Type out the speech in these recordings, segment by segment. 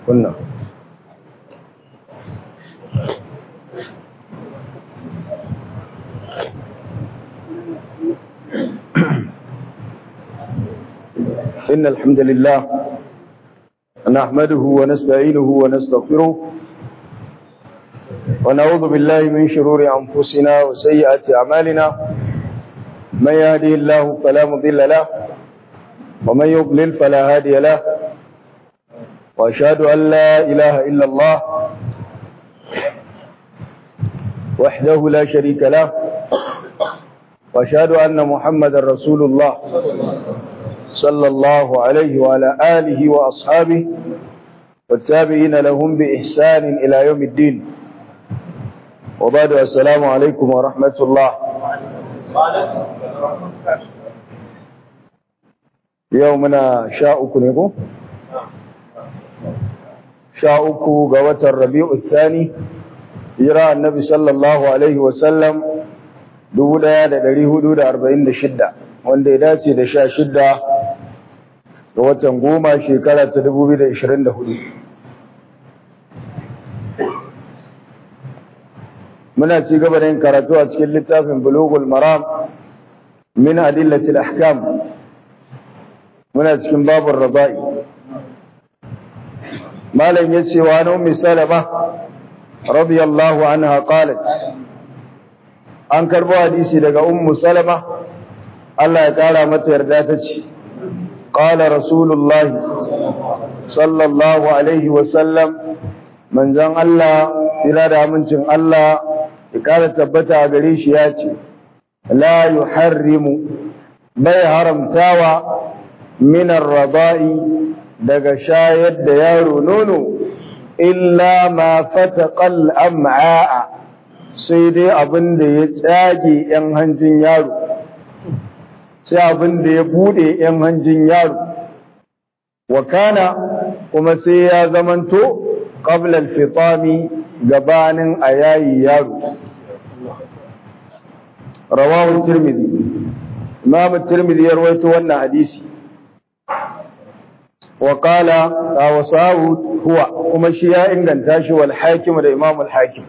kunna إن الحمد لله نحمده ونستعينه ونستغفره ونعوذ بالله من شرور أنفسنا وسيئات أعمالنا من يهدي الله فلا مضل له ومن يضلل فلا هادي له وأشهد أن لا إله إلا الله وحده لا شريك له وأشهد أن محمد رسول الله صلى الله عليه وعلى آله وأصحابه والتابعين لهم بإحسان إلى يوم الدين وبعد السلام عليكم ورحمة الله يومنا شاءكم يقول شاءكم قوة الربيع الثاني يرى النبي صلى الله عليه وسلم دولا دا دري حدود أربعين دا شدة wanda ya dace da sha shidda ga watan goma shekara ta dubu biyu da ishirin da hudu muna ci gaba da yin karatu a cikin littafin bulugul maram min adillatil ahkam muna cikin babur raba'i malam ya ce wa na ummi salama radiyallahu anha qalat an karbo hadisi daga ummu salama Allah ya kara mata yarda ta ce qala rasulullahi sallallahu alaihi wa sallam manzon Allah ira da amincin Allah ya kara tabbata a gare shi ya ce la yuharrimu bai haramtawa min ar-rada'i daga shayar da yaro nono illa ma fataqal am'a sai dai abin da ya tsage yan hanjin yaro sai abin da ya bude ‘yan hanjin yaro, wa kana kuma sai ya zamanto ƙablal fitami gabanin a yayi yaro. Rawahun Tirmidhi, Imam Tirmidhi ya rawaito wannan hadisi. Wa qala wasahu huwa kuma shi ya inganta shi wal hakim da Imam al hakim.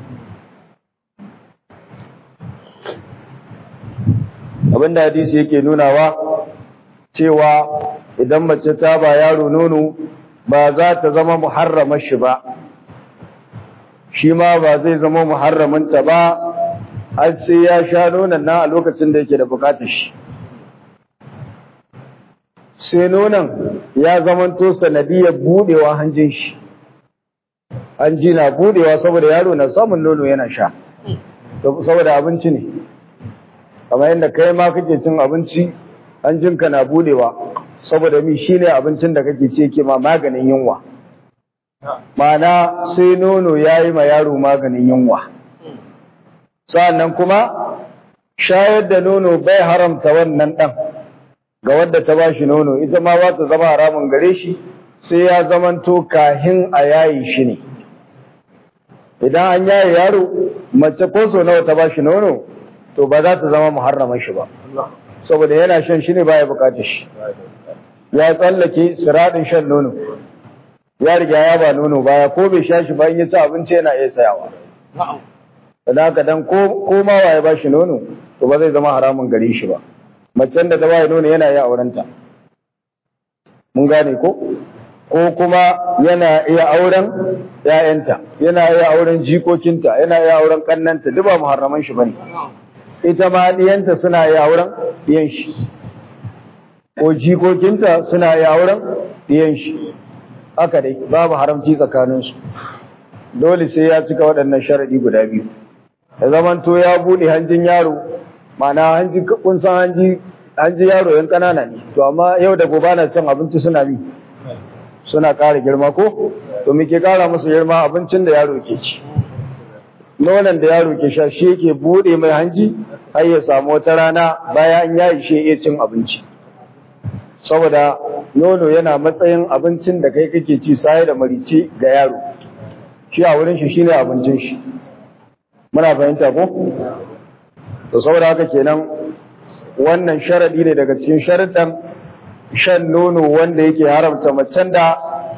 abinda hadisi yake nunawa cewa idan mace ta ba yaro nono ba za ta zama muharramar shi ba shi ma ba zai zama muharraminta ba har sai ya sha nonon nan a lokacin da yake da bukatar shi sai nonon ya zamanto sanadiyar budewa hanjin shi hanji na budewa saboda yaro na samun nono yana sha saboda abinci ne kamar yadda kai ma kake cin abinci hanjinka na budewa saboda mi shine abincin da kake ce ke ma maganin yunwa mana sai nono yayi ma yaro maganin yunwa sa'annan kuma shayar da nono bai haramta wannan dan ga wadda ta bashi nono ita ma ba ta zama haramun gare shi sai ya zamanto kahin a yayi shi ne idan an yaye yaro mace ko so nawa ta bashi nono to ba za ta zama muharraman shi ba saboda yana shan shi ne baya bukatar shi ya tsallake siradin shan nono ya riga ya ba nono baya ko bai sha shi ba in ya ci abinci yana iya tsayawa da haka dan ko ko ma waye ba shi nono to ba zai zama haramun gare shi ba macen da ta ba nono yana iya aurenta mun gane ko ko kuma yana iya auren ‘ya'yanta, yana iya auren jikokinta, yana iya auren ƙannanta, duk ba muharraman shi ba ne. ita ma ɗiyanta suna yi auren ɗiyan shi ko jikokinta suna yi auren ɗiyan shi haka dai babu haramci tsakaninsu dole sai ya cika waɗannan sharaɗi guda biyu da zaman to ya buɗe hanjin yaro mana hanji kun san hanji hanji yaro yan ƙanana ne to amma yau da gobe na cin abinci suna bi suna ƙara girma ko to muke ƙara musu girma abincin da yaro ke ci nonon da yaro ke sha shi yake bude mai hanji har ya samu wata rana bayan an yayi shi iya cin abinci saboda nono yana matsayin abincin da kai kake ci sai da marice ga yaro shi a wurin shi shine abincin shi muna fahimta ko to saboda haka kenan wannan sharadi ne daga cikin sharadan shan nono wanda yake haramta macen da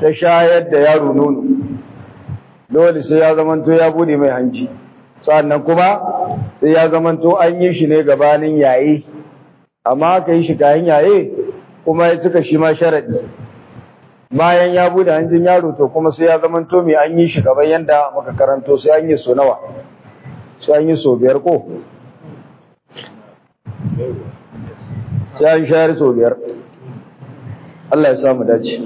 ta shayar da yaro nono dole sai ya zamanto ya bude mai hanci sannan kuma sai ya zamanto an yi shi ne gabanin yaye amma aka yi shi kayan yaye kuma ya cika shi ma sharadi bayan ya bude hancin yaro to kuma sai ya zamanto mai an yi shi gaban yanda muka karanto sai an yi so nawa sai an yi so biyar ko sai an shayar so biyar Allah ya samu dace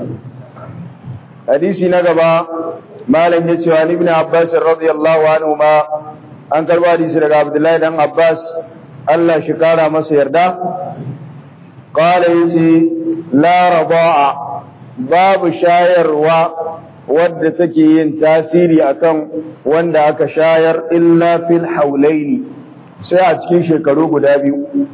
hadisi na gaba malam ya ce wa ibn Abbas radiyallahu anhu ma an karba hadisi daga Abdullahi dan Abbas Allah shi kara masa yarda qala yace la radaa babu shayarwa wadda take yin tasiri akan wanda aka shayar illa fil haulaini sai a cikin shekaru guda biyu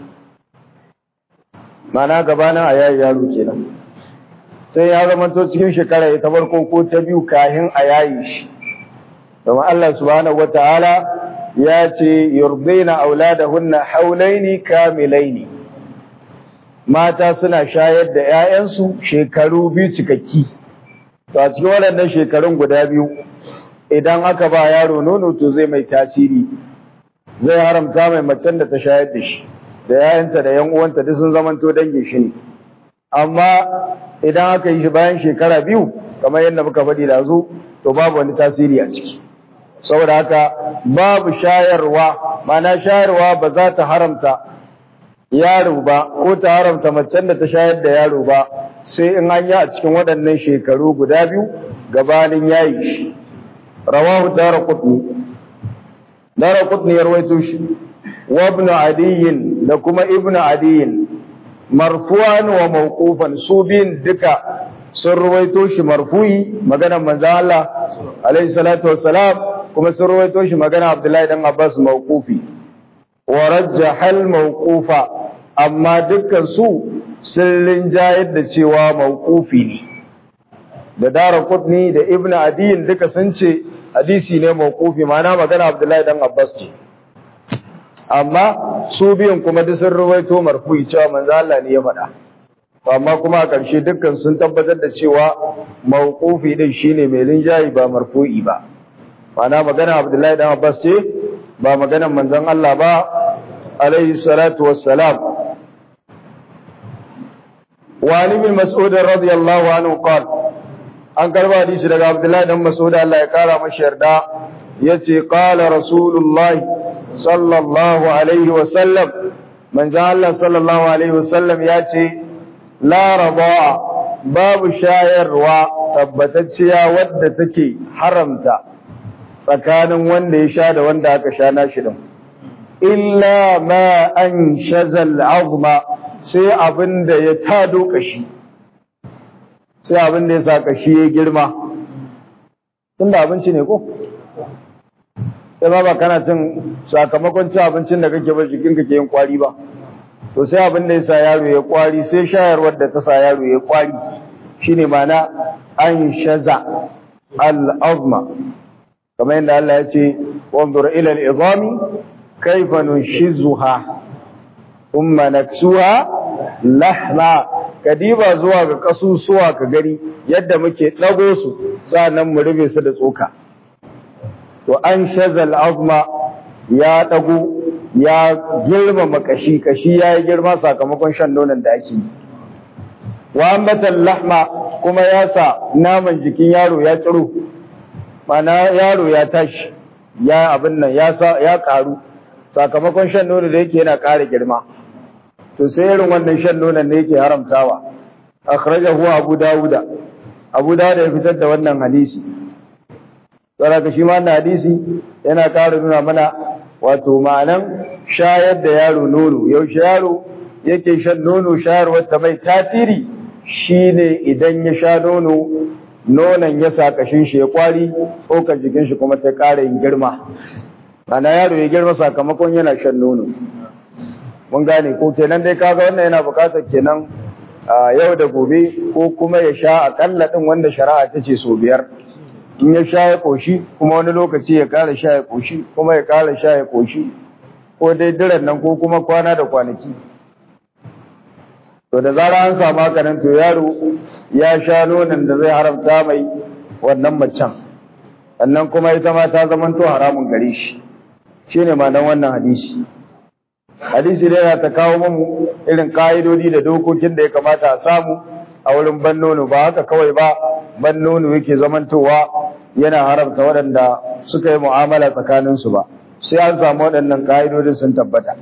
mana gabanin a yayi yaro kenan sai ya zamanto cikin shekara ta farko ko ta biyu kahin a yayi shi domin Allah subhanahu wataala ya ce yurdaina auladahunna haulaini kamilaini mata suna shayar da 'ya'yansu shekaru biyu cikakki to a cikin waɗannan shekarun guda biyu idan aka ba yaro nono to zai mai tasiri zai haramta mai macen da ta shayar da shi da yayanta da yan uwanta duk sun zamanto dangin shi ne amma idan aka yi shi bayan shekara biyu kamar yadda muka faɗi da zu to babu wani tasiri a ciki saboda haka babu shayarwa mana shayarwa ba za ta haramta yaro ba ko ta haramta macen da ta shayar da yaro ba sai in an yi a cikin waɗannan shekaru guda biyu gabanin yayi shi rawahu daraqutni daraqutni ya rawaito shi wa ibn adiyin da kuma ibn adiyin marfu'an wa mawqufan su bin duka sun ruwaito shi marfu'i maganar manzo Allah alaihi salatu wassalam kuma sun ruwaito shi magana Abdullahi dan Abbas mawqufi wa rajjaha al mawqufa amma dukkan su sun linjayar da cewa mawqufi ne da Dara Qutni da Ibn Adiyin duka sun ce hadisi ne mawqufi ma'ana magana Abdullahi dan Abbas ne amma su biyan kuma duk sun ruwaito marfu'i cewa manzo Allah ne ya faɗa amma kuma a ƙarshe dukkan sun tabbatar da cewa mawqufi din shine mai linjayi ba marfu'i ba ma'ana magana Abdullahi dan Abbas ce ba maganar manzon Allah ba alaihi salatu wassalam wa ali bin mas'ud radiyallahu anhu qala an karba hadisi daga Abdullahi dan Mas'ud Allah ya kara masa yarda yace qala rasulullahi sallallahu alaihi wasallam manzo Allah sallallahu alaihi wasallam ya ce la radaa babu shayarwa tabbatacciya wadda take haramta tsakanin wanda ya sha da wanda aka sha nashi din illa ma an shazal azma sai abinda ya tado kashi sai abinda ya sa kashi ya girma tunda abinci ne ko sai ba ba kana cin sakamakon cin abincin da kake ba jikin ka ke yin kwari ba to sai abin da ya sa yaro ya kwari sai shayarwar da ta sa yaro ya kwari shine mana an shaza al-azma kamar yadda Allah ya ce wanzur ila al-izami kayfa nunshizuha thumma naksuha lahma kadiba zuwa ga kasusuwa ka gari yadda muke dago su sannan mu rube su da tsoka to an shazal azma ya dago ya girmama kashi kashi ya yi girma sakamakon shan nonon da ake yi wa ambatan lahma kuma ya sa naman jikin yaro ya tsiro mana yaro ya tashi ya abin nan ya sa ya karu sakamakon shan nono da yake yana ƙara girma to sai irin wannan shan nonon ne yake haramtawa akhrajahu abu dauda abu dauda ya fitar da wannan hadisi saboda shi ma wannan hadisi yana ƙara nuna mana wato ma'anan shayar da yaro nono yaushe yaro yake shan nono shayarwar ta mai tasiri shine idan ya sha nono nonon ya sa kashin shi ya kwari tsokar jikin shi kuma ta ƙara yin girma ana yaro ya girma sakamakon yana shan nono mun gane ko kenan dai kaga wannan yana buƙatar kenan yau da gobe ko kuma ya sha akalla din wanda shari'a ta ce so biyar in ya sha ya koshi kuma wani lokaci ya ƙara sha ya koshi kuma ya ƙara sha ya koshi ko dai diran nan ko kuma kwana da kwanaki to da zara an samu haka nan to yaro ya sha nonon da zai haramta mai wannan macen sannan kuma ita ma ta zamanto haramun gare shi shine ma'anar wannan hadisi hadisi da yana ta kawo mu irin ka'idodi da dokokin da ya kamata a samu a wurin ban nono ba haka kawai ba ban nono yake zamantowa yana haramta waɗanda suka yi mu'amala tsakaninsu ba sai an samu waɗannan ka'idodin sun tabbata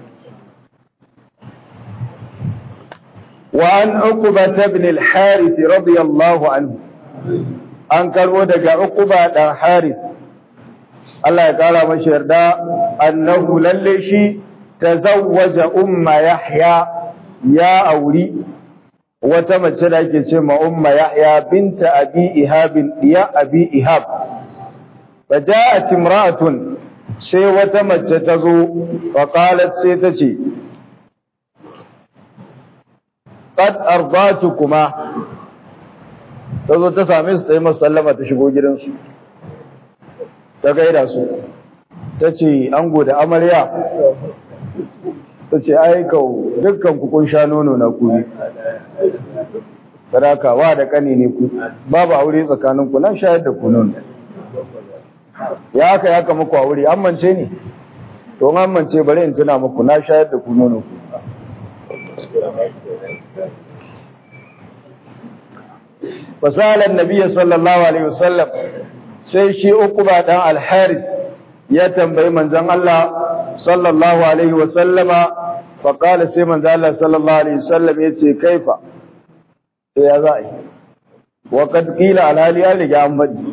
وعن عقبة بن الحارث رضي الله عنه an karbo daga Uqba dan Harith Allah ya kara mashi yarda annahu lalle shi tazawwaja umma Yahya ya auri wata mace da ake ce ma umma Yahya binta Abi Ihab diya Abi Ihab faja'at imra'atun sai wata mace ta zo fa qalat sai ta ce qad ardatukuma ta zo ta same su ta yi sallama ta shigo gidansu ta gaida su ta ce ango da amarya ta ce aikau dukkan kun sha nono na kuri sadaka wa da kani ne ku babu aure tsakaninku na shayar da ku nono ya haka ya kama ku aure an mance ne to an mance bari in tuna muku na shayar da ku nono ku fasala annabi sallallahu alaihi wasallam sai shi ukuba dan al-haris ya tambayi manzon Allah sallallahu alaihi wasallama fa qala sai manzon Allah sallallahu alaihi wasallam yace kaifa to ya za'i wa kad qila al-hali ya riga an baji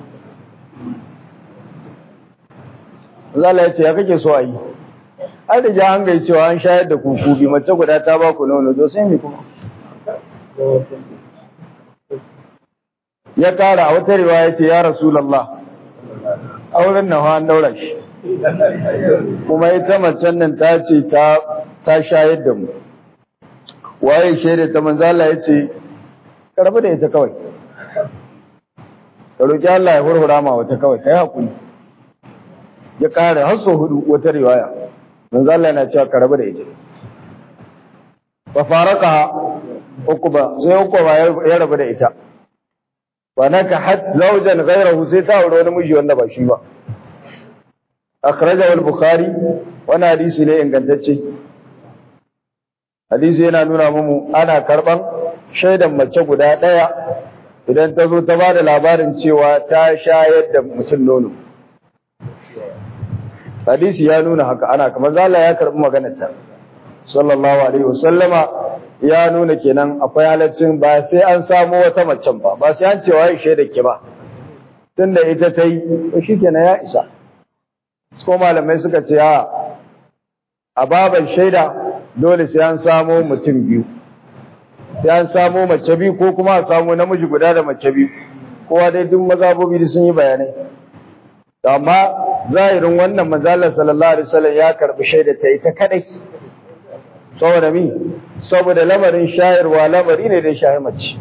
Allah ya ce ya kake so ayi an riga an gai cewa an shayar da kuku bi mace guda ta ba ku nono to sai me kuma ya kara a wata riwaya ce ya Rasulallah auren nan an daura shi kuma ita macen nan ta ce ta ta shayar da mu waye shaida ta manzo Allah ya ce karbi da ita kawai ka roki Allah ya hurhura ma wata kawai kai hakuri ya kare har so hudu wata riwaya manzo Allah yana cewa karbi da ita fa faraka ukuba sai ukuba ya rabu da ita wa nakahat zawjan ghayrahu sai ta aure wani miji wanda ba shi ba akhrajahu al-bukhari wannan hadisi ne ingantacce hadisi yana nuna mu ana karban shaidan mace guda daya idan ta zo ta ba da labarin cewa ta shayar da mutum nono hadisi ya nuna haka ana kamar zala ya karbi maganar ta sallallahu alaihi wasallama ya nuna kenan akwai halaccin ba sai an samu wata macen ba ba sai an cewa ya shaida ke ba tunda ita ta yi to shikenan ya isa ko malamai suka ce a a baban shaida dole sai an samu mutum biyu sai an samu mace biyu ko kuma a samu namiji guda da mace biyu kowa dai duk mazabobi sun yi bayanai amma zahirin wannan manzalar sallallahu alaihi wasallam ya karbi shaida ta ita kadai saboda mi saboda lamarin shayarwa lamari ne da shayar mace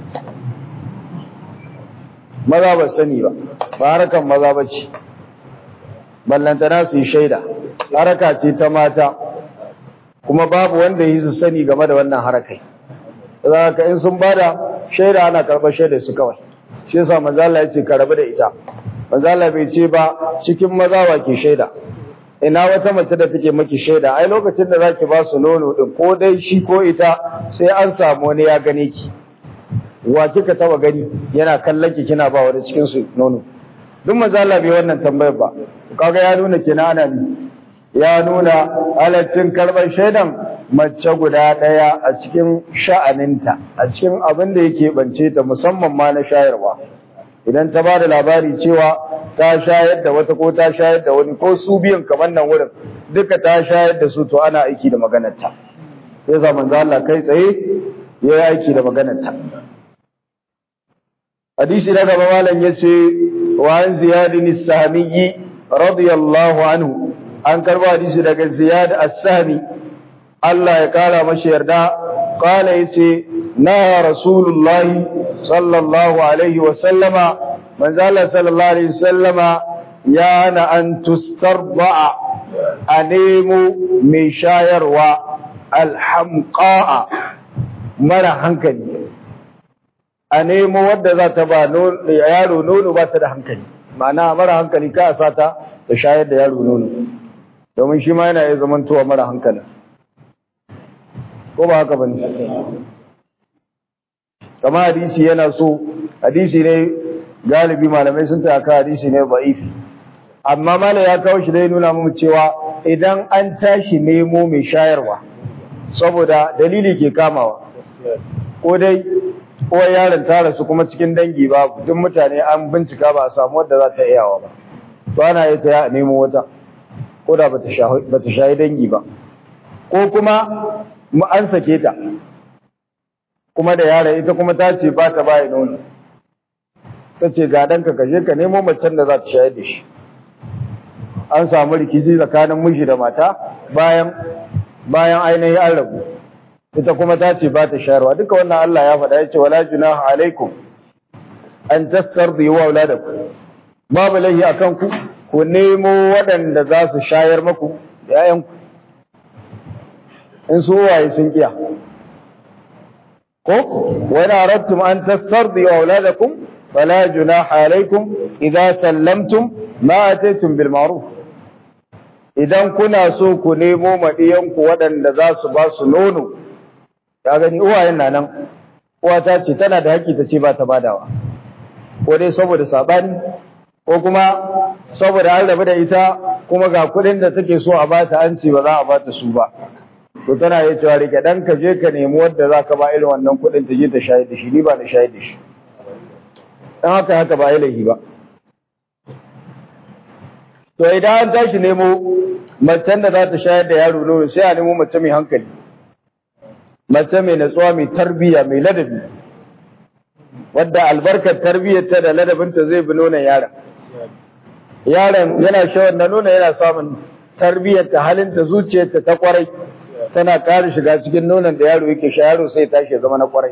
maza ba sani ba ba harkan maza ba ce ballantana su yi shaida haraka ce ta mata kuma babu wanda yi su sani game da wannan harakai za ka in sun bada shaida ana karɓar shaida su kawai shi yasa manzala ya ce ka rabu da ita manzala bai ce ba cikin maza wa ke shaida ina wata mace da take maki shaida ai lokacin da zaki ba su nono din ko dai shi ko ita sai an samu wani ya gane ki wa kika taba gani yana kallon ki kina ba wani cikin su nono duk manzo Allah bai wannan tambayar ba kaga ya nuna kina ana ni ya nuna halaccin karban shaidan mace guda daya a cikin sha'aninta a cikin abin da yake bance ta musamman ma na shayarwa idan ta ba da labari cewa ta shayar da wata ko ta shayar da wani ko su biyan kamar nan wurin duka ta shayar da su to ana aiki da maganarta sai sa manzo Allah kai tsaye ya yi aiki da maganarta hadisi na gaba malam yace wa an ziyad bin sahmi radiyallahu anhu an karba hadisi daga ziyad as-sahmi Allah ya kara mashi yarda qala yace na rasulullahi sallallahu alaihi wa sallama manzala sallallahu alaihi sallama ya na an tustarba'a a nemo mai shayarwa alhamqa'a mara hankali a nemo wadda za ta ba yaro nono ba ta da hankali ma'ana mara hankali ka sa ta ta shayar da yaro nono domin shi ma yana iya zamantowa mara hankali ko ba haka bane kama hadisi yana so hadisi ne galibi malamai sun ta hadisi ne ba'ifi amma mala ya kawo shi dai nuna mu cewa idan an tashi nemo mai shayarwa saboda dalili ke kamawa ko dai ko yaron ta rasu kuma cikin dangi ba duk mutane an bincika ba a samu wadda za ta iyawa ba to ana yi ta nemo wata ko da ba ta shayi dangi ba ko kuma an sake ta kuma da yaron ita kuma ta ce ba ta bayi nono ta ce ga ɗanka ka je ka nemo macen da za ta shayar da shi an samu rikici tsakanin miji da mata bayan bayan ainihin an rabu ita kuma ta ce ba ta shayarwa duka wannan Allah ya faɗa ya ce wala junaha alaikum an tastardi wa auladakum babu lahi akan ku ku nemo waɗanda za su shayar maku yayanku in su waye sun kiya ko wa in aradtum an tastardi wa auladakum fala junaha alaikum idza sallamtum ma ataytum bil ma'ruf idan kuna so ku nemo maɗiyanku waɗanda za su ba su nono ya gani uwayen na nan uwa ta ce tana da haƙƙi ta ce ba ta badawa ko dai saboda saɓani ko kuma saboda an rabu da ita kuma ga kuɗin da take so a bata an ce ba za a bata su ba to tana iya cewa rike ɗan ka je ka nemi wadda za ka ba irin wannan kuɗin ta je ta shayar da shi ni ba na shayar da shi dan haka haka ba ilahi ba to idan an tashi nemo macen da za ta shayar da yaro nono sai a nemo mace mai hankali mace mai natsuwa mai tarbiyya mai ladabi wadda albarkar tarbiyyarta da ladabinta zai bi nonon yaron yaron yana shawar da nono yana samun tarbiyyarta halinta zuciyarta ta kwarai tana ƙara shiga cikin nonon da yaro yake sha yaro sai tashi ya zama na kwarai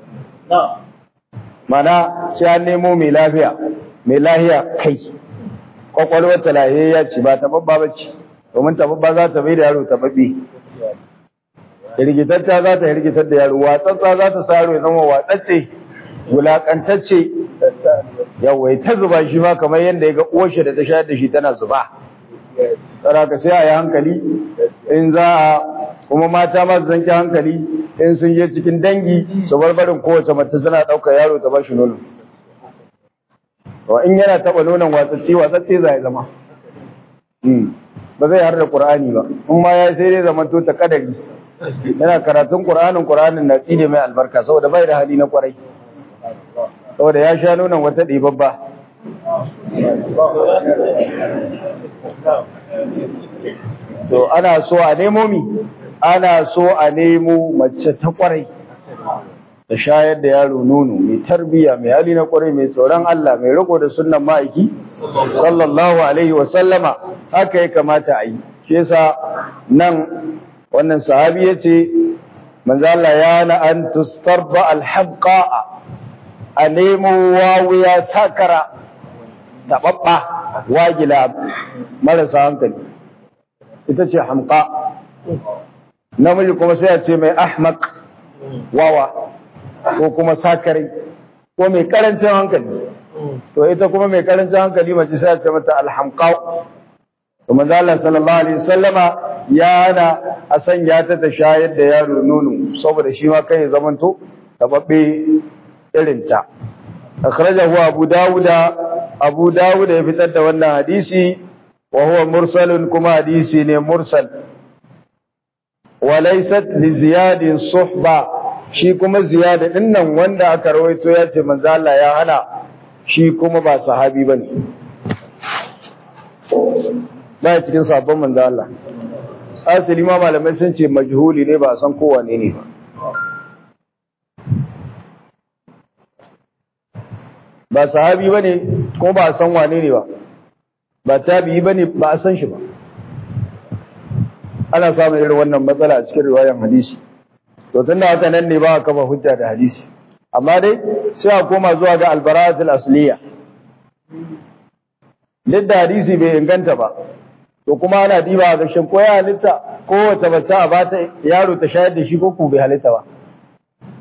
mana sai an nemo mai lafiya mai lahiya kai kwakwalwar ta lahiyayya ce ba ta babba ba ce domin ta babba za ta bai da yaro ta babbe hirgitacca za ta hirgitar da yaro watsatsa za ta sa yaro ya zama watsacce wulakantacce yawai ta zuba shi ma kamar yadda ya ga uwarshi da ta shayar da shi tana zuba tsara ka sai a yi hankali in za a kuma mata masu zanki hankali in sun je cikin dangi su barbarin kowace mace tana ɗaukar yaro ta ba shi nono in yana taɓa nonon watsacce watsacce za ya zama ba zai har da ƙur'ani ba in ma ya sai dai zama to ta kadari yana karatun ƙur'anin ƙur'anin na tsine mai albarka saboda bai da hali na ƙwarai saboda ya sha nonon wata ɗibabba to ana so a nemo mi ana so a nemo mace ta ƙwarai ta shayar da yaro nono mai tarbiya mai hali na ƙwarai mai tsoron Allah mai riko da sunnan ma'aiki sallallahu alaihi wa sallama haka ya kamata a yi shi yasa nan wannan sahabi yace manzo Allah ya na an tustarba alhabqa a nemo wawuya sakara tababba wagila marasa hankali ita ce hamqa namiji kuma sai a ce mai ahmaq wawa ko kuma sakare ko mai karancin hankali to ita kuma mai karancin hankali mace sai a ce mata alhamqa to manzo Allah sallallahu alaihi wasallama yana a sanya ta ta shayar da yaro nono saboda shi ma kai zamanto tababbe irin ta akhrajahu abu dawuda abu dawuda ya fitar da wannan hadisi wa huwa mursalun kuma hadisi ne mursal wa laysat li ziyadin suhba shi kuma ziyada dinnan wanda aka rawaito ya ce manzo Allah ya hana shi kuma ba sahabi bane ba cikin sabon manzo Allah asali ma malamai sun ce majhuli ne ba san kowa ne ne ba ba sahabi bane ko ba san wane ne ba ba tabi'i bane ba a san shi ba ana samun irin wannan matsala a cikin riwayar hadisi to tunda haka nan ne ba a kafa hujja da hadisi amma dai sai a koma zuwa ga albara'atul asliya duk da hadisi bai inganta ba to kuma ana diba ga shin ko ya halitta ko wata bata a bata yaro ta shayar da shi ko ku bai halitta ba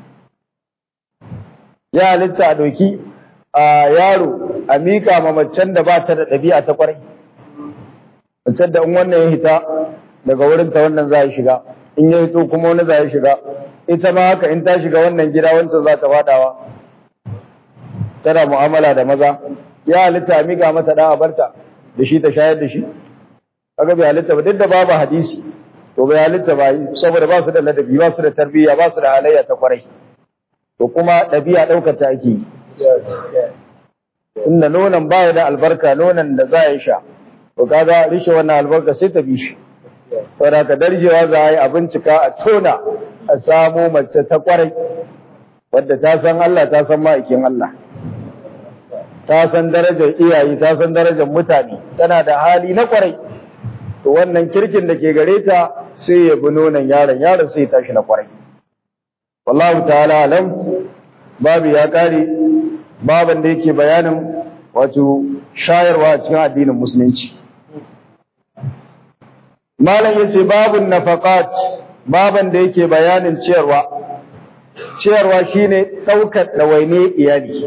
ya halitta a doki a yaro a mika ma macen da ba ta da ɗabi'a ta kwarai macen da in wannan ya hita daga wurin ta wannan za ya shiga in ya hito kuma wani za ya shiga ita ma haka in ta shiga wannan gida wancan za ta fadawa tana mu'amala da maza ya halitta a mika mata da a barta da shi ta shayar da shi kaga bai halitta ba duk da babu hadisi to bai halitta ba saboda ba su da ladabi ba su da tarbiyya ba su da halayya ta kwarai to kuma ɗabi'a ɗaukar ta ake yi inda nonon baya da albarka nonon da za ya sha to kaga rishe wannan albarka sai ta bi shi saboda ka darjewa za a yi a bincika a tona a samo mace ta kwarai wadda ta san Allah ta san ma'aikin Allah ta san darajar iyaye ta san darajar mutane tana da hali na kwarai to wannan kirkin da ke gare ta sai ya bi nonon yaron yaron sai ya tashi na kwarai wallahu ta'ala alam babu ya kare baban da yake bayanin wato shayarwa a cikin addinin musulunci malam yace babun nafaqat baban da yake bayanin ciyarwa ciyarwa shine daukar dawaine iyali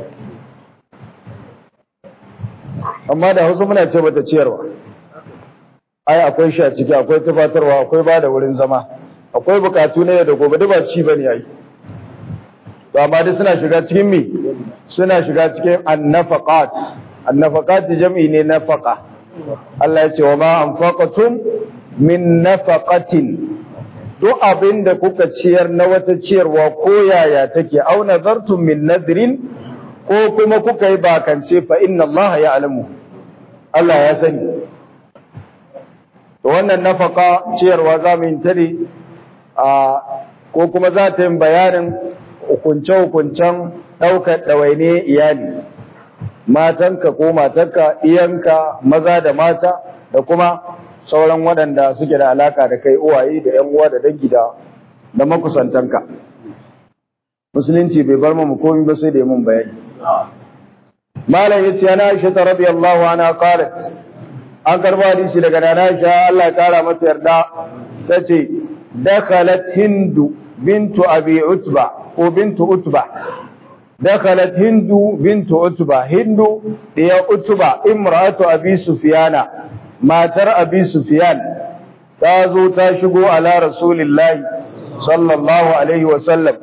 amma da Hausa muna ce bata ciyarwa ai akwai shi a ciki akwai tufatarwa akwai bada wurin zama akwai bukatu na yau da gobe duk ba ci bane yayi to amma dai suna shiga cikin me suna shiga cikin annafaqat annafaqat jam'i ne nafaqa Allah ya ce wa ma anfaqatum min nafaqatin duk abin da kuka ciyar na wata ciyarwa ko yaya take au nazartum min nadrin ko kuma kuka yi bakance fa inna Allah ya alamu Allah ya sani to wannan nafaka ciyarwa za mu yi ta ne a ko kuma za ta yi bayanin hukunce-hukuncen ɗaukar ɗawaine iyali matanka ko matarka iyanka maza da mata da kuma sauran waɗanda suke da alaka da kai uwaye da ‘yan uwa da dangi da da makusantanka musulunci bai bar mu komai ba sai da mun bayani malam yace ana Aisha radiyallahu anha qalat an karba hadisi daga nana Aisha Allah ya kara mata yarda tace dakhalat hindu bintu abi utba ko bintu utba dakhalat hindu bintu utba hindu diya utba imratu abi sufyana matar abi sufyan ta zo ta shigo ala rasulillahi sallallahu alaihi wa sallam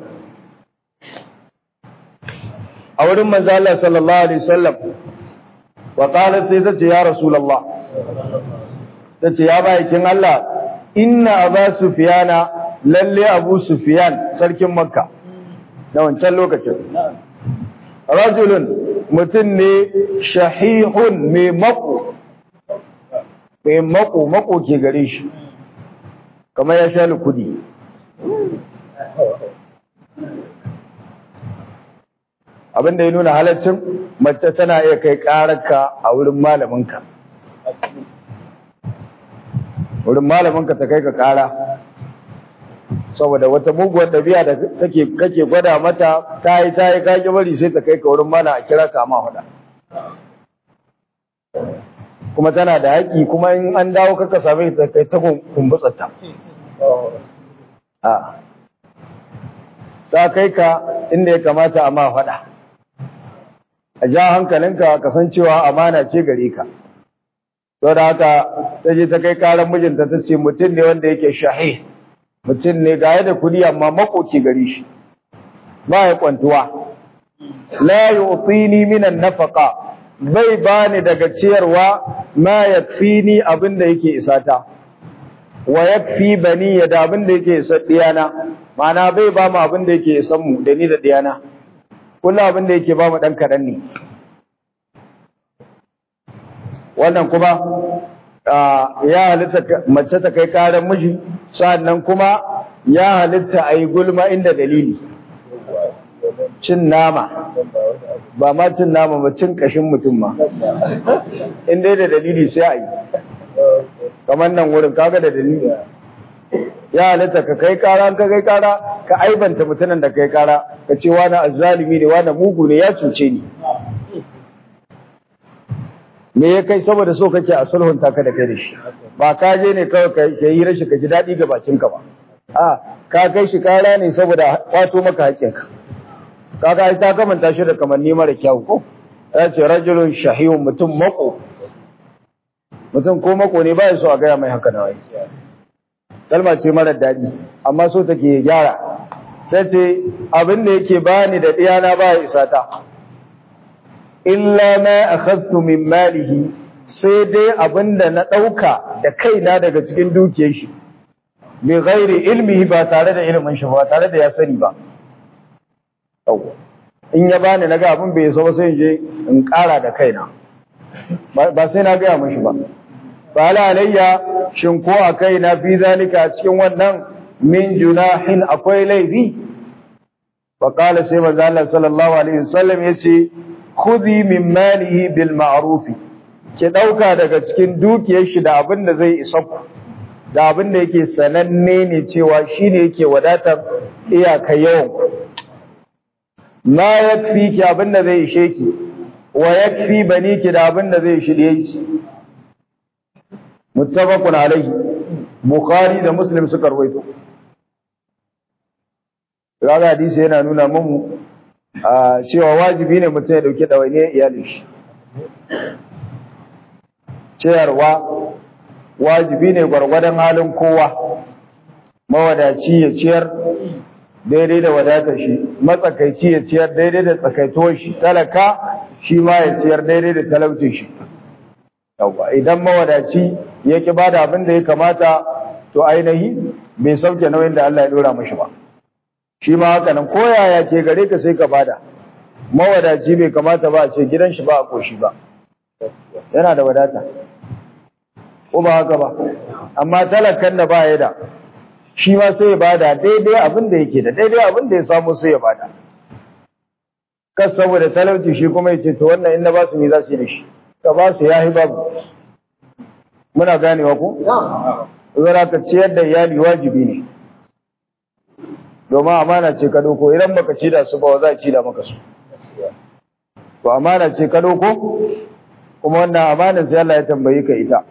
a wurin manzo Allah sallallahu alaihi wasallam wa qala sai ta ce ya rasulullah ta ce ya bayin Allah inna aba sufyana lalle abu sufyan sarkin makka da wancan lokacin rajulun mutum ne shahihun mai mako mai mako mako ke gare shi kamar ya sha kudi abin da ya nuna halaccin mace tana iya kai ƙararka a wurin malaminka wurin malaminka ta kai ka ƙara saboda wata muguwar ɗabi'a da take kake gwada mata ta yi ta yi kage bari sai ta kai ka wurin mana a kira ka ma hada kuma tana da haƙƙi kuma in an dawo kaka same ta kai ta kumbutsarta a ta kai ka inda ya kamata a ma faɗa a ja hankalinka kasancewa amana ce gare ka to da haka ta je ta kai karan mijinta ta ce mutum ne wanda yake shahi mutum ne ga da kudi amma makoki gare shi ba ya kwantuwa la yu'tini minan nafaqa bai bani daga ciyarwa ma yakfini abinda yake isata wa yakfi bani ya da abinda yake isa diyana ma'ana bai ba mu abinda yake isan mu da ni da diyana kullum abin da yake ba mu ɗan kaɗan ne wannan kuma ya halitta mace ta kai ƙarar miji sannan kuma ya halitta a yi gulma inda dalili cin nama ba ma cin nama ba cin ƙashin mutum ma inda da dalili sai a yi kamar nan wurin kaga da dalili ya halitta ka kai kara ka kai kara ka aibanta mutanen da kai kara ka ce wani azzalimi ne wani mugu ne ya cuce ni me ya kai saboda so kake a sulhunta ka da kai da shi ba ka je ne kawai ka yi rashi ka ji daɗi ga bakin ka ba a ka kai shi kara ne saboda kwato maka haƙƙinka kaga ai ta kamanta shi da kamanni mara kyau ko ya ce rajulun shahiyun mutum mako mutum ko mako ne ba so a gaya mai haka na wai kalma ce mara daɗi amma so take gyara ta ce abin da yake bani da ɗiyana ba ya isa ta illa ma akhadtu min malihi sai dai abin da na ɗauka da kaina daga cikin dukiyar shi bi ghairi ilmihi ba tare da ilimin shi ba tare da ya sani ba in ya bani naga abin bai so ba sai in je in ƙara da kaina ba sai na gaya mashi ba ba la alayya shin ko a kaina fi zalika cikin wannan min junahin akwai laifi fa qala sai manzo Allah sallallahu alaihi wasallam yace khudhi min malihi bil ma'ruf ki dauka daga cikin dukiyar shi da abin da zai isa ku da abin da yake sananne ne cewa shine yake wadatar iyaka yawan ma yakfi ki abin da zai ishe ki wa yakfi baniki da abin da zai shirye ki muttafaqun alaihi bukhari da muslim suka rawaito Raga hadisi yana nuna mun cewa wajibi ne mutum ya dauki ɗawainiyar iyalin shi. Ciyarwa wajibi ne gwargwadon halin kowa, mawadaci ya ciyar daidai da wadatar shi, matsakaici ya ciyar daidai da tsakaituwar shi, talaka shi ma ya ciyar daidai da talaucin shi. Idan mawadaci ya ki ba da abin da ya kamata, to ainihi bai sauke nauyin da Allah ya dora mashi ba. shi ma haka nan koyaya ke gare ka sai ka bada mawadaci bai kamata ba a ce gidan shi ba a koshi ba yana da wadata ko ba haka ba amma talakan da ba ya da shi ma sai ya bada daidai abin da yake da daidai abin da ya samu sai ya bada kas saboda talauci shi kuma ya ce to wannan in na ba su ne za su yi da shi ka ba su yahi babu muna ganewa ko zara ka ciyar da iyali wajibi ne domin amana ce ka doko idan baka ci da su ba za a ci da maka su to amana ce ka doko kuma wannan amanar sai Allah ya tambaye ka ita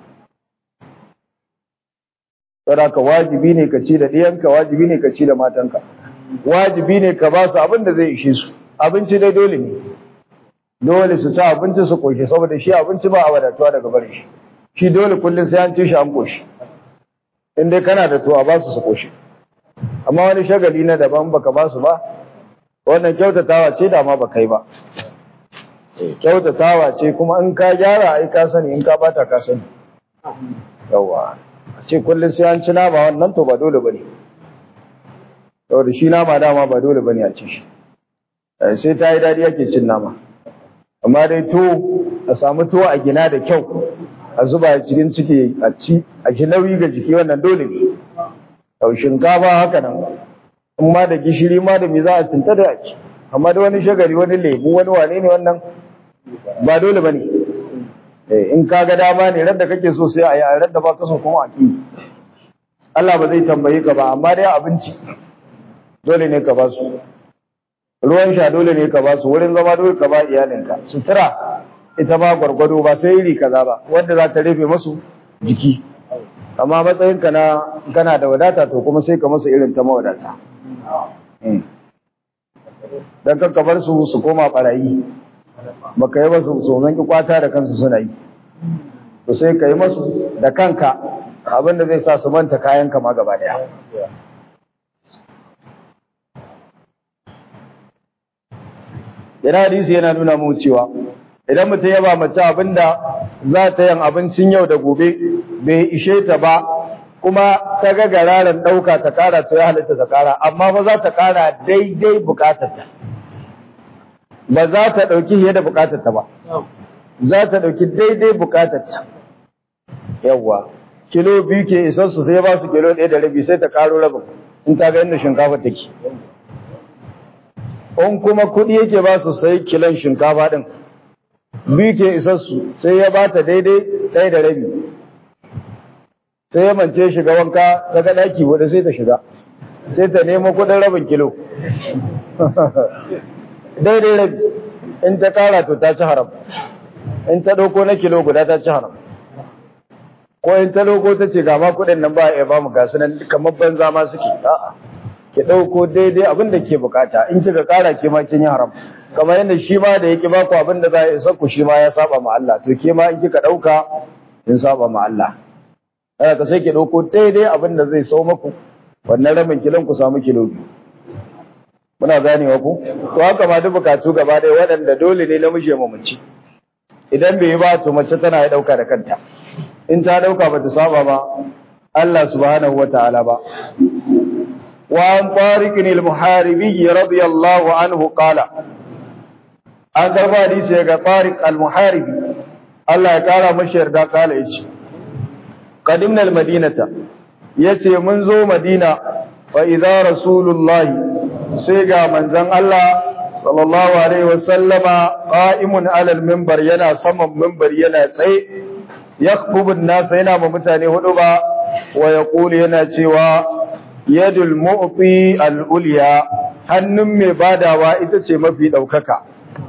saboda ka wajibi ne ka ci da ɗiyanka wajibi ne ka ci da matanka wajibi ne ka ba su abin da zai ishe su abinci dai dole ne dole su ci abinci su koshi saboda shi abinci ba a wadatuwa daga barin shi shi dole kullum sai an ci shi an koshi in dai kana da to a ba su su koshi amma wani shagali na daban baka ba su ba wannan kyautatawa ce da ma baka yi ba kyautatawa ce kuma in ka gyara ai ka sani in ka bata ka sani yawa a ce kullum sai an ci nama wannan to ba dole bane saboda shi nama dama ba dole bane a ci shi sai ta yi dadi ake cin nama amma dai to a samu tuwo a gina da kyau a zuba cikin ciki a ci a ji nauyi ga jiki wannan dole ne Yau shinkafa haka nan, in ma da gishiri ma da me za a cinta da ci, amma da wani shagari wani lemu wani wane ne wannan ba dole ba ne. In ka ga dama ne radda kake so sai a yi a radda ba ka so kuma a ki. Allah ba zai tambaye ka ba, amma dai abinci dole ne ka ba su. Ruwan sha dole ne ka ba su, wurin zama dole ka ba iyalinka. Sutura ita ba gwargwado ba sai iri kaza ba, wanda za ta rufe masu jiki. amma matsayinka na kana da wadata to kuma sai ka masa irin ta mawadata dan kanka bar su su koma barayi baka yi masu tsoron ki kwata da kansu suna yi to sai ka yi masu da kanka abinda zai sa su manta kayan ka ma gaba daya yana hadisi yana nuna mu cewa idan mutum ya ba mace abinda za ta yin abincin yau da gobe bai ishe ta ba kuma ta ga gararan ɗauka ta ƙara to ya halitta ta ƙara amma ba za ta ƙara daidai buƙatarta ba za ta ɗauki fiye da buƙatarta ba za ta ɗauki daidai buƙatarta yawwa kilo biyu ke isar su sai ba su kilo ɗaya da rabi sai ta ƙaro rabin in ta ga inda shinkafa take in kuma kuɗi yake ba su sai kilon shinkafa ɗin biyu ke isar su sai ya ba ta daidai ɗaya da rabi sai ya mance shiga wanka ta ga daki wadda sai ta shiga sai ta nemo kudin rabin kilo daidai rabi in ta kara to ta ci haram in ta ɗauko na kilo guda ta ci haram ko in ta ɗauko ta ce gama kudin nan ba a ba mu gasu nan kamar banza ma suke a'a ki ɗauko daidai abin da ke bukata in kika ƙara ke ma kin yi haram kamar yadda shi ma da yake baku abin da za a isa ku shi ma ya saba ma Allah to ke ma in kika ɗauka kin saba ma Allah haka ka sai ki ɗauko daidai abin da zai sau maku wannan rabin kilon ku samu kilo biyu muna ganewa ku to haka ma duk bukatu gaba ɗaya waɗanda dole ne namiji ya mamaci idan bai yi ba to mace tana ya ɗauka da kanta in ta ɗauka ba ta saba ba Allah subhanahu wa ta'ala ba وعن طارق المحاربي رضي الله عنه قال an karba hadisi daga Tariq al-Muharibi Allah ya kara mashi yarda kala yace qadimna al-madinata yace mun zo Madina fa idza rasulullahi sai ga manzon Allah sallallahu alaihi wasallama qa'imun ala al-minbar yana saman minbar yana tsaye yakhbubu an-nas yana ma mutane hudu ba wa yaqulu yana cewa yadul mu'ti al-ulya hannun mai badawa ita ce mafi daukaka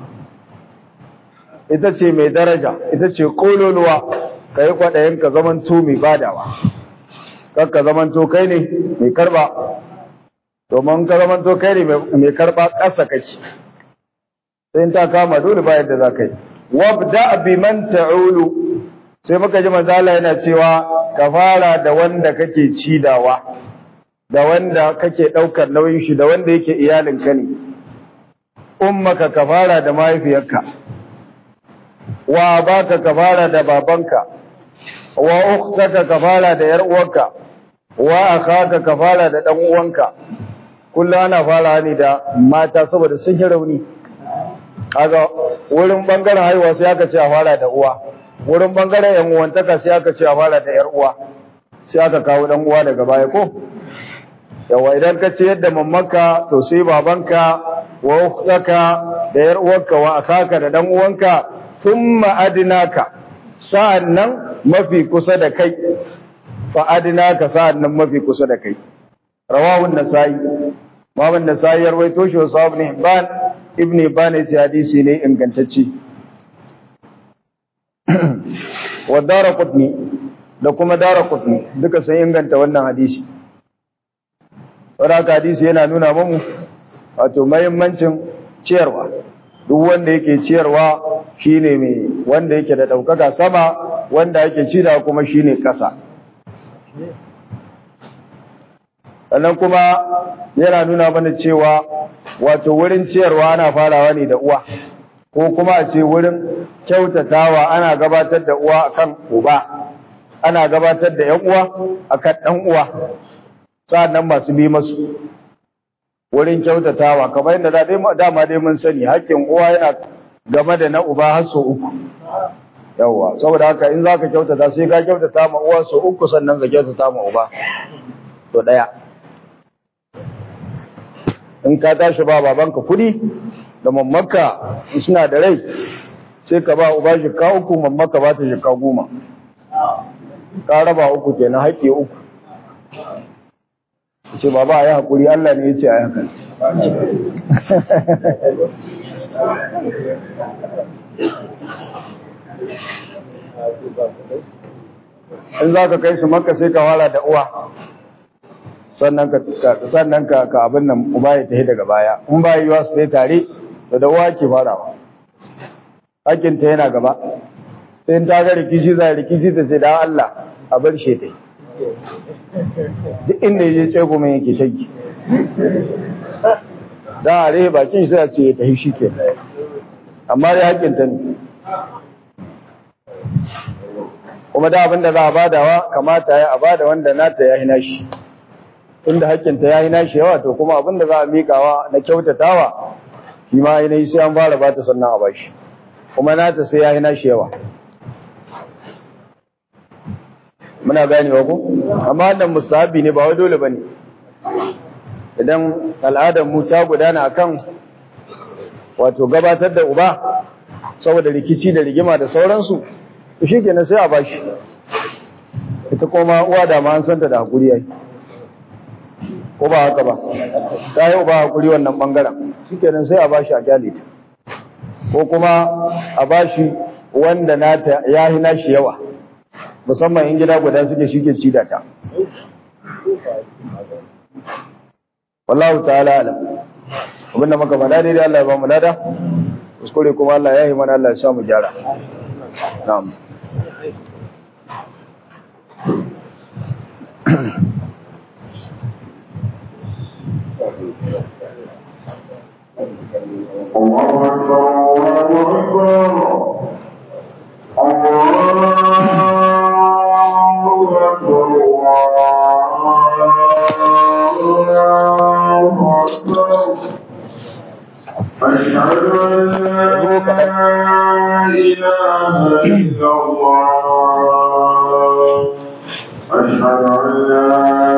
ita ce mai daraja ita ce kololuwa kai kwadayin ka zaman to mai badawa kakka zaman to kai ne mai karba domin ka zaman to kai ne mai karba ƙasa kake sai ta kama dole ba yadda za ka yi wabda biman ta'ulu sai muka ji manzo Allah yana cewa ka fara da wanda kake cidawa da wanda kake ɗaukar nauyin shi da wanda yake iyalinka ne, ummaka ka fara da mahaifiyarka, wa baka ka fara da babanka, wa uktaka ka fara da ‘yar uwarka, wa akhaka ka fara da ɗan uwanka, kullum ana fara ne da mata saboda sun yi rauni. Kaga wurin ɓangaren haihuwa sai aka ce a fara da uwa, wurin ɓangaren ‘yan uwantaka sai aka ce a fara da ‘yar uwa, sai aka kawo ɗan uwa daga baya ko? yawa idan ka ce yadda mammanka to sai babanka wa ukhtaka da yar uwarka wa akaka da dan uwanka thumma adnaka sa'annan mafi kusa da kai fa adnaka sa'annan mafi kusa da kai rawahu an-nasai Imam an-nasai ya rawaito shi wa sahab ibn Hibban ibn Hibban ya ce hadisi ne ingantacce wa Daraqutni da kuma Daraqutni duka sun inganta wannan hadisi wadda hadisi yana nuna mamu wato mahimmancin ciyarwa duk wanda yake ciyarwa shine mai wanda yake da ɗaukaka sama wanda yake cida kuma shine ƙasa sannan kuma yana nuna mana cewa wato wurin ciyarwa ana farawa ne da uwa ko kuma a ce wurin kyautatawa ana gabatar da uwa akan uba ana gabatar da ‘yan uwa akan ɗan uwa sa'annan masu bi masu wurin kyautatawa kamar yadda dama dai mun sani haƙƙin uwa yana game da na uba har sau uku yawwa saboda haka in za ka kyautata sai ka kyautata ma uwa sau uku sannan ka kyautata ma uba to ɗaya in ka tashi ba babanka kuɗi da mamaka suna da rai sai ka ba uba jika uku mamaka ba ta jika goma ka raba uku kenan haƙƙi uku ce baba a yi haƙuri Allah ne ya ce a yi hakan in za ka kai su maka sai ka fara da uwa sannan ka ka abin nan uba ya tafi daga baya in ba yiwa su dai tare da da uwa ke farawa hakinta yana gaba sai in ta ga rikici za rikici ta ce da Allah a bar shi ta yi duk inda ya je tsego mai yake ta yi da a rai bakin sai a ce ya tafi shi ke amma dai hakinta ne kuma da abinda za a badawa kamata ya a bada wanda nata ya hina shi inda hakkinta ya hina shi yawa to kuma abinda za a miƙawa na kyautatawa shi ma yi sai an fara bata sannan a bashi kuma nata sai ya hina shi yawa muna ganewa ko amma wannan mustahabi ne ba wai dole bane idan al'adar mu ta gudana akan wato gabatar da uba saboda rikici da rigima da sauransu to shikenan sai a bashi ita kuma uwa da ma an santa da hakuri yayi ko ba haka ba ta yi ba hakuri wannan bangaren shikenan sai a bashi a kyale ta ko kuma a bashi wanda nata ya hi nashi yawa musamman in gida guda suke shike ci da ta wallahu ta'ala alam abinda muka faɗa daidai Allah ya ba mu lada kuskure kuma Allah ya yi mana Allah ya sa mu gyara na'am الله أكبر الله أكبر الله أكبر الله أكبر أشهد أن لا إله إلا الله أشهد أن لا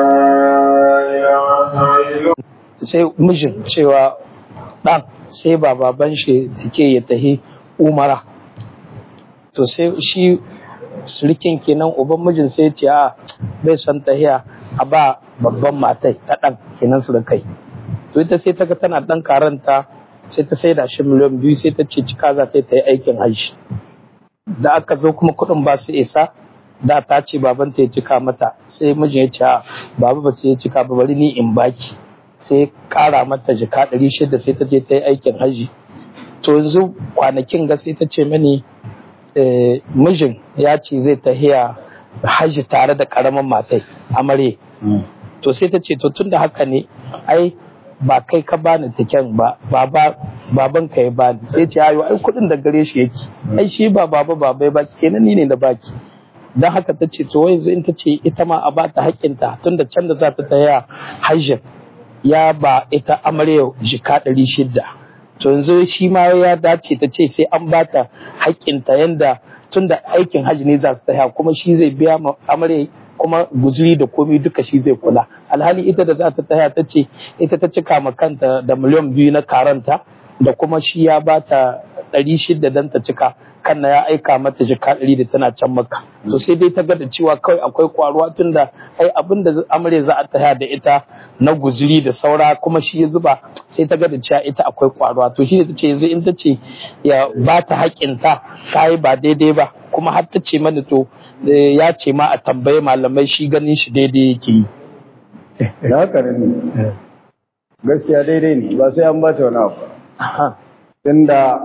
إله إلا sai mijin cewa ɗan sai ba baban shi take ya tahi umara to sai shi surikin kenan uban mijin sai ce a bai son tahiya a ba babban matai ta ɗan kenan surukai to ita sai ta ga tana ɗan karanta sai ta sai da shi miliyan biyu sai ta ce cika za ta yi ta yi aikin hajji da aka zo kuma kuɗin ba su isa da ta ce babanta ya cika mata sai mijin ya ce a baba ba sai ya cika ba bari ni in baki sai kara mata jika ɗari shida sai ta je ta yi aikin haji to yanzu kwanakin ga sai ta ce mani eh, mijin ya ce zai tahiya haji tare da ƙaramin matai amare to sai ta ce to tun da haka ne ai ba kai ka bani tiken ba baba baban ka ya bani sai ce ayo ai kuɗin da gare shi yake ai shi ba baba baba ya baki kenan ni ne da baki don haka ta ce to yanzu in ta ce ita ma a ba ta haƙƙinta tun da can da za ta tahiya hajjin ya ba ita amarya jika ɗari shida to yanzu shi ma ya dace ta ce sai an bata haƙƙinta yanda tun da aikin hajji ne za su taya kuma shi zai biya ma amarya kuma guzuri da komi duka shi zai kula alhali ita da za ta taya ta ce ita ta cika ma kanta da miliyan biyu na karanta da kuma shi ya bata ɗari shida don ta cika kan na ya aika mata jika ɗari da tana can maka to sai dai ta ga da cewa kawai akwai kwaruwa tun da ai abin da amare za a taya da ita na guzuri da saura kuma shi ya zuba sai ta ga da cewa ita akwai kwaruwa to shi ne ta ce yanzu in ta ce ya ba ta haƙinta ta yi ba daidai ba kuma har ta ce mana to eh, ya ce ma a tambaye malamai shi ganin shi daidai yake yi da haka ne gaskiya daidai ne ba sai an ba ta wani abu Aha, tunda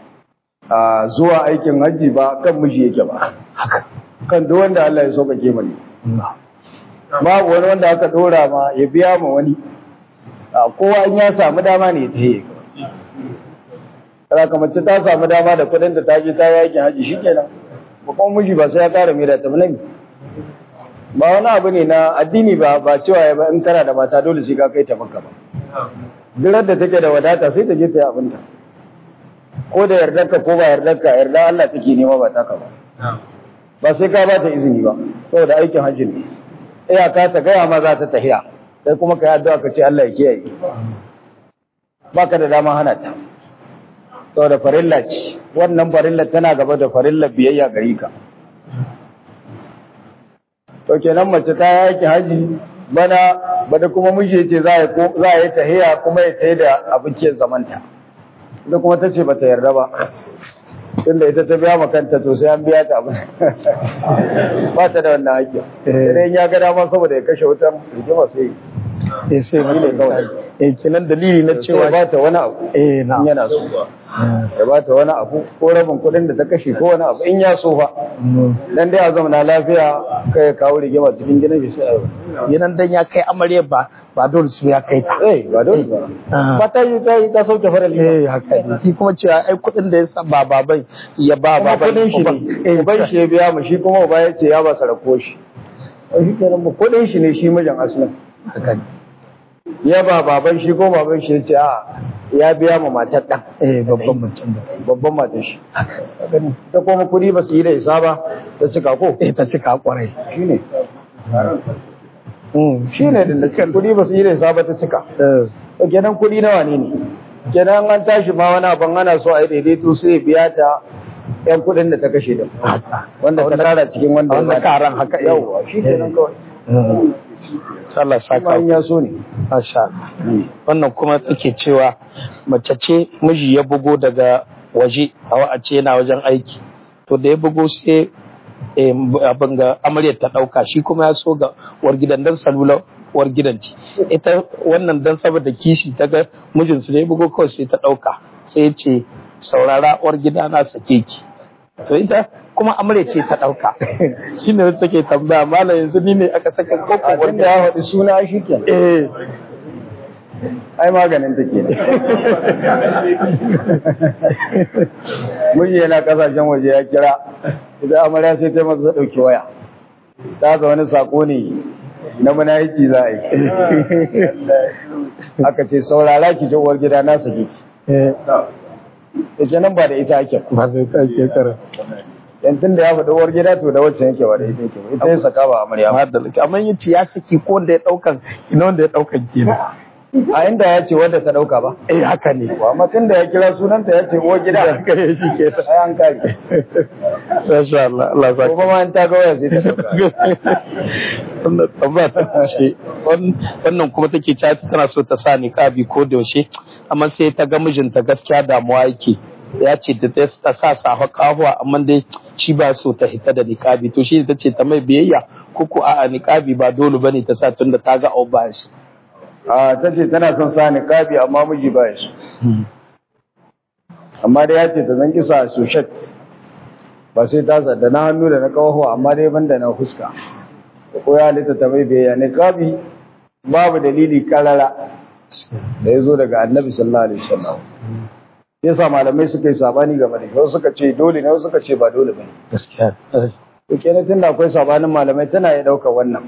a zuwa aikin hajji ba kan miji yake ba haka kan duk wanda Allah ya sauƙaƙe mani Na. babu wani wanda aka dora ma ya biya ma wani a kowa in ya samu dama ne ta yi Kada mace ta samu dama da kuɗin da ta je ta yi aikin hajji shikenan ba kuma miji ba sai ya ƙara mai da ta bane ba wani abu ne na addini ba ba cewa ya ba in kana da mata dole sai ka kai ta maka ba duk da take da wadata sai ta je ta yi abinta ko da yardarka ko ba yardarka yarda Allah take nema ba taka ba ba sai ka ba ta izini ba saboda aikin hajji ne iyaka ta gaya ma za ta tahiya sai kuma ka yi addu'a ka ce Allah ya kiyaye baka da dama hana ta saboda farilla ce wannan farilla tana gaba da farilla biyayya gari ka to kenan mace ta yi aikin hajji bana bada kuma miji ya ce za a ko- za a yi tahiya kuma ya tayi da abincin zamanta ita kuma ta ce ba ta yarda ba tunda ita ta biya ma kanta to sai an biya ta abin ba ta da wannan haƙƙi idan ya ga dama saboda ya kashe wutan rigima sai eh sai Shi ne kawai. eh kenan dalili na cewa cewa ba ta wani abu eh in na yana so ya ba ta wani abu ko rabin kuɗin da ta kashe ko wani abu in ya so fa dan dai a zauna lafiya kai ya kawo rigima cikin gidan shi sai a yi yanan dan ya kai amarya ba ba dole su ya kai ta eh ba dole ba Ah. ba ta yi ta yi ta sauke farali eh haka ne shi kuma cewa ai kuɗin da ya sa ba baban ya ba kuma baban kudin shi uban. ne uban shi ya biya mu shi kuma uba ya ce ya ba sarako shi shi kenan ba kudin shi ne shi mijin asalin haka ne ya ba baban shi ko baban shi ya ce a ya biya ma matar ɗan eh babban mutum da babban matar shi ta kuma kudi ba su yi da isa ba ta cika ko eh ta cika kwarai shi ne Mm, shi ne da cika kudi ba su yi da isa ba ta cika eh, to kenan kudi nawa ne ne kenan an tashi ma wani abin ana so a yi daidaito sai ya biya ta yan kudin da ta kashe da haka wanda ta tara cikin wanda ya wanda bata. karan haka eh. yawwa shi kenan kawai Mm. Allah shi ma saka in ya so ne Masha Allah. wannan kuma take cewa mace ce miji ya bugo daga waje a ce yana wajen aiki to da ya bugo sai eh, abin ga amaryar ta ɗauka shi kuma ya so ga uwar gidan dan salula uwar gidan ce ita wannan dan saboda kishi ta ga mijinsu ne bugo kawai sai ta ɗauka sai ya ce saurara uwar gida na sake ki to ita kuma amarya ce ta ɗauka shi ne wata take tambaya malam yanzu ni ne aka saka koko a uwar wanda ya faɗi suna shi ke eh ai maganin ta ke miji yana kasashen waje ya kira idan amarya sai ta masa ɗauki waya ta ga wani sako ne na munafiki za a yi aka ce saurara ki ji uwar gida na sake ki eh ita nan ba da ita ake ba. ba sai ta ke kara yan tun da ya faɗi uwar gida to da wacce yake ba da ita yake ba ita ya saka ba amarya ba. amma da laki amma yace ya saki ko wanda ya daukan kina wanda ya daukan kenan a inda ya ce wadda ta ɗauka ba eh haka ne amma tun da ya kira sunanta ya ce uwar gida haka ne shi ke ai an kare masha Allah Allah ya ko saka kuma in ta ga waya sai ta ɗauka wannan tambaya ta ce wan- wannan kuma take cewa tana so ta sa niqabi ko da yaushe amma sai ta ga mijinta gaskiya damuwa yake ya ce ta ta sa safa kahuwa amma dai shi ba so ta hita da niqabi to shi ta ce ta mai biyayya ko ko a'a niqabi ba dole bane ta sa tunda ta ga abu ba shi a ta ce tana son sa niqabi amma miji ba ya so amma dai ya ce ta zan kisa soshet ba sai ta sa da na hannu da na kawo amma dai ban da na fuska ko ya halitta ta mai biyayya niqabi babu dalili karara da ya zo daga annabi sallallahu alaihi wasallam yasa malamai suka yi sabani game da shi wasu suka ce dole ne wasu suka ce ba dole bane gaskiya to kenan tunda akwai sabanin malamai tana iya ɗaukar wannan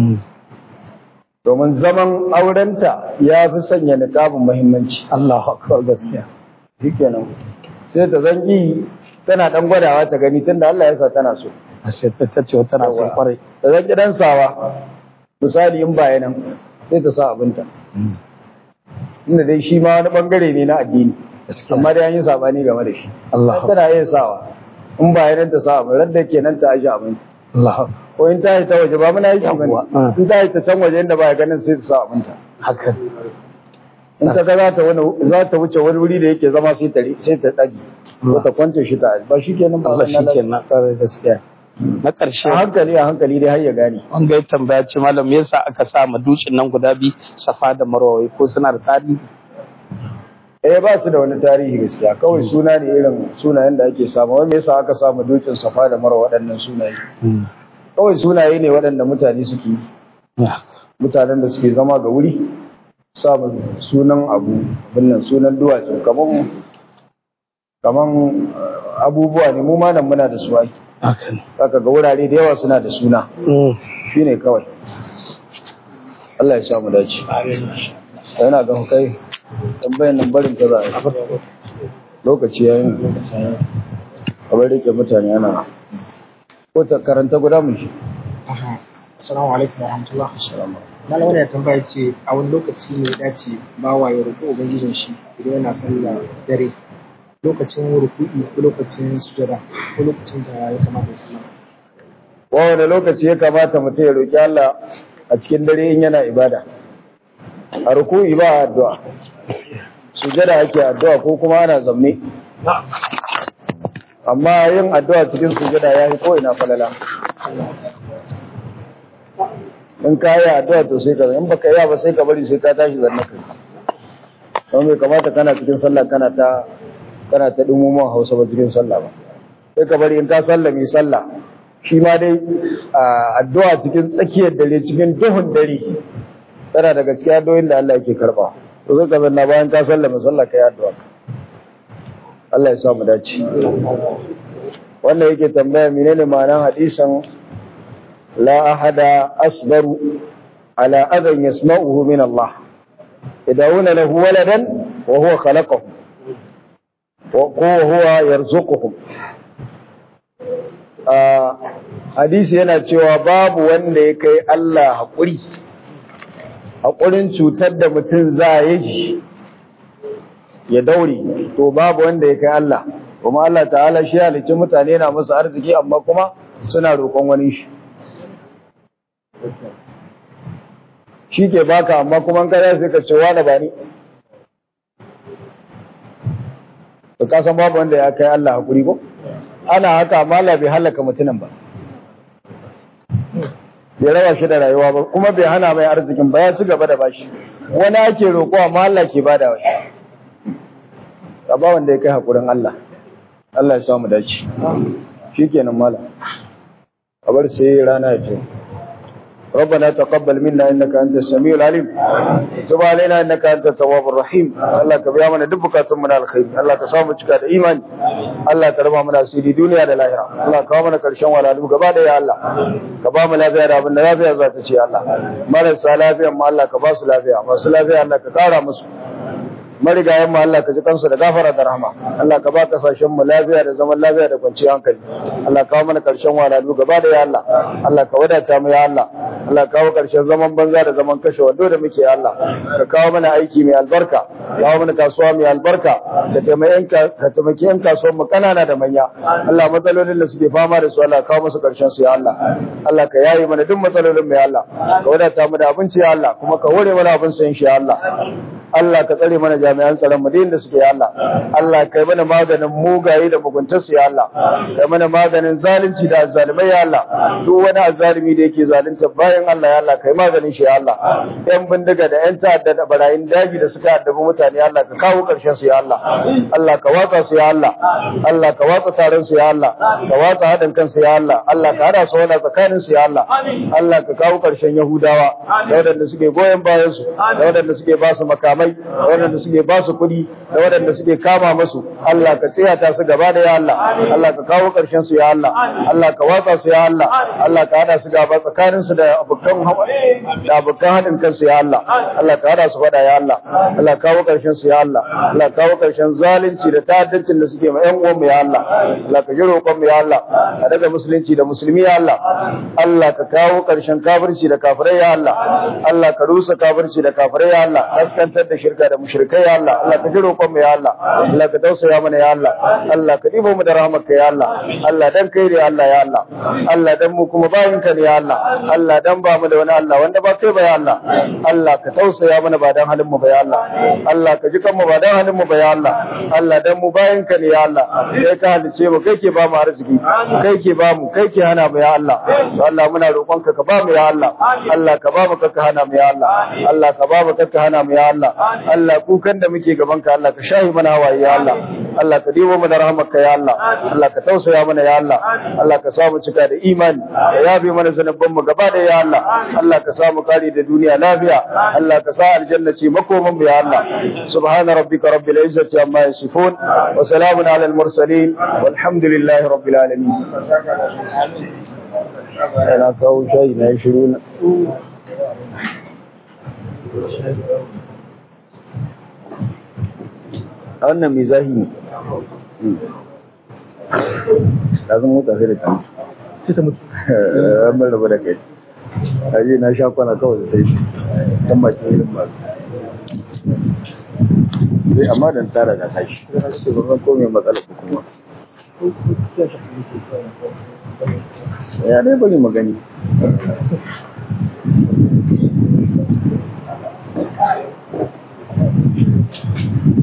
domin zaman aurenta ya fi sanya niqabin muhimmanci Allahu akbar gaskiya shikenan sai ta zangi tana dan gwadawa ta gani tunda Allah ya sa tana so sai ta ta ce tana son kwarai ta zangi dan sawa misali in baya nan sai ta sa abinta inda dai shi ma wani bangare ne na addini gaskiya amma dai an yi sabani game da shi Allah tana iya sawa in baya nan ta sa abin radda kenan ta aje abin Allah ko in ta yi ta waje ba muna yi shi Yawwa, bane ah. in ta yi ta can waje inda baya ganin sai ta sa abinta haka in ta ga za ta wani za ta wuce wani wuri da yake zama sai ta sai ta dage ko ta kwance shi ta ba shi kenan ba Allah wannan shi ke na kwarai gaskiya na ƙarshe a hankali a hankali dai har ya gane wanga ya tambaya ce malam me yasa aka sa ma dutsen nan guda biyu safa da marwa wai ko suna da tarihi eh ba su da wani tarihi gaskiya kawai suna ne irin sunayen da ake samu wani yasa aka samu dukin safa da marwa waɗannan sunaye kawai sunaye ne waɗanda mutane suke yi. mutanen da suke zama ga wuri samun sunan abu binnan sunan duwatsu kaman kaman eh, abubuwa ne mu ma nan muna da su ai haka ne zaka ga wurare da yawa suna da suna shine kawai Allah ya sa mu dace yana ga kai tambayan nan barin ta za a yi lokaci yayin a bar rike mutane ana ko ta karanta guda mu shi Assalamu alaikum warahmatullah. Malam wani ya tambaya ce a wani lokaci ne ya dace bawa ya roƙi ubangijin shi idan yana sallah dare lokacin ruku'i ko lokacin sujada ko lokacin da ya kamata ya sallah. wani lokaci ya kamata mutum ya roki Allah a cikin dare in yana ibada a ruku'i ba addu'a sujada ake addu'a ko kuma ana zamme amma yin addu'a cikin sujada ya yi ko ina falala in ka yi addu'a to sai ka in baka yi ba sai ka bari sai ka tashi zanna kai don bai kamata kana cikin sallah kana ta kana ta dumumon hausa ba cikin sallah ba sai ka bari in ka sallame sallah shi ma dai a, addu'a cikin tsakiyar dare cikin duhun dare tana daga cikin addu'o'in da Allah yake karba to sai ka zanna bayan ka sallame sallah kai addu'a Allah ya sa mu dace wannan yake tambaya menene ma'anar hadisin la ahada asbaru ala adan yasma'uhu min Allah yad'una lahu waladan wa huwa khalaqahu wa huwa yarzuquhum a hadisi yana cewa babu wanda ya kai Allah haƙuri haƙurin cutar da mutum za a yi ya daure to babu wanda ya kai Allah kuma Allah ta'ala shi halicci mutane na masa arziki amma kuma suna roƙon wani shi shi ke baka amma kuma kada sai ka ce wani ba ni to ka san babu wanda ya kai Allah haƙuri ko ana haka amma Allah bai halaka mutumin ba bai raba shi da rayuwa ba kuma bai hana mai arzikin ba ya ci gaba da bashi wani ake roƙo amma Allah ke bada wai ka ba wanda ya kai hakurin Allah Allah ya samu dace shikenan malam a bar sai rana ya ce ربنا تقبل منا انك انت السميع العليم تب علينا انك انت التواب الرحيم الله كبيا من دبك من الخير الله كسامو cika da imani Allah ka raba mana asiri duniya da lahira Allah ka mana karshen walalu gaba da ya Allah ka ba mu lafiya da abin da lafiya za ta ce Allah marasa lafiyan mu Allah ka ba su lafiya masu lafiya Allah ka kara musu marigayen mu Allah ka ji kansu da gafara da rahama Allah ka ba kasashen mu lafiya da zaman lafiya da kwanciyar hankali Allah ka kawo mana karshen walalu gaba da ya Allah Allah ka wadata mu ya Allah Allah ka kawo karshen zaman banza da zaman kashe wando da muke ya Allah ka kawo mana aiki mai albarka kawo mana kasuwa mai albarka ka taimaki ka taimaki yan kasuwan mu kanana da manya Allah matsalolin da suke fama da su Allah ka kawo musu karshen su ya Allah Allah ka yaye mana duk matsalolin mu ya Allah ka wadata mu da abinci ya Allah kuma ka hore mana abin sayin shi ya Allah Allah ka tsare mana jami'an tsaron mu da suke ya Allah Allah kai mana maganin mugaye da muguntar su ya Allah kai mana maganin zalunci da azzalimai ya Allah duk wani azzalimi da yake zalunta bayan Allah ya Allah kai maganin shi ya Allah yan bindiga da yan ta'adda da barayin daji da suka addabi mutane ya Allah ka kawo karshen su ya Allah Allah ka watsa su ya Allah Allah ka watsa taron su ya Allah ka watsa hadin kansu ya Allah Allah ka hada su wala tsakanin su ya Allah Allah ka kawo karshen Yahudawa da wadanda suke goyen bayan su da wadanda suke ba su makamai malamai da waɗanda suke ba su kuɗi da waɗanda suke kama masu Allah ka tsayata su gaba da ya Allah Allah ka kawo ƙarshen su ya Allah Allah ka watsa su ya Allah Allah ka hada su gaba tsakanin su da abokan da abokan haɗin kansu ya Allah Allah ka hada su faɗa ya Allah Allah ka kawo ƙarshen su ya Allah Allah ka kawo ƙarshen zalunci da ta'addancin da suke ma ƴan uwan mu ya Allah Allah ka ji roƙon mu ya Allah ka daga musulunci da musulmi ya Allah Allah ka kawo ƙarshen kafirci da kafirai ya Allah Allah ka rusa kafirci da kafirai ya Allah kaskantar da shirka da mushrikai ya Allah Allah ka ji roƙon mu ya Allah Allah ka tausaya mana ya Allah Allah ka dibo mu da rahmarka ya Allah Allah dan kai ne Allah ya Allah Allah dan mu kuma bayin ka ne ya Allah Allah dan ba mu da wani Allah wanda ba kai ba ya Allah Allah ka tausaya mana ba dan halin mu ba ya Allah Allah ka ji kanmu ba dan halin mu ba ya Allah Allah dan mu bayin ka ne ya Allah kai ka halice mu kai ke ba mu arziki kai ke ba mu kai ke hana mu ya Allah to Allah muna roƙon ka ka ba mu ya Allah Allah ka ba mu ka hana mu ya Allah Allah ka ba mu ka hana mu ya Allah Allah kukan da muke gaban ka Allah ka shahi mana hawaye ya Allah Allah ka dibo mana rahmarka ya Allah Allah ka tausaya mana ya Allah Allah ka samu cika da imani ka yabe mana zanubban mu gaba da ya Allah Allah ka samu kare da duniya lafiya Allah ka sa aljanna ce makoman mu ya Allah subhana rabbika rabbil izzati amma yasifun wa salamun ala al mursalin walhamdulillahi rabbil alamin ana kawo shayi na shiru na a wannan mai zahi ne ta zan mota sai da ta mutu sai ta mutu an bar raba da kai a je na sha kwana kawai da sai dan baki irin ba sai amma dan tara da tashi sai ba san ko me matsala ko kuma ya dai bari magani Thank you.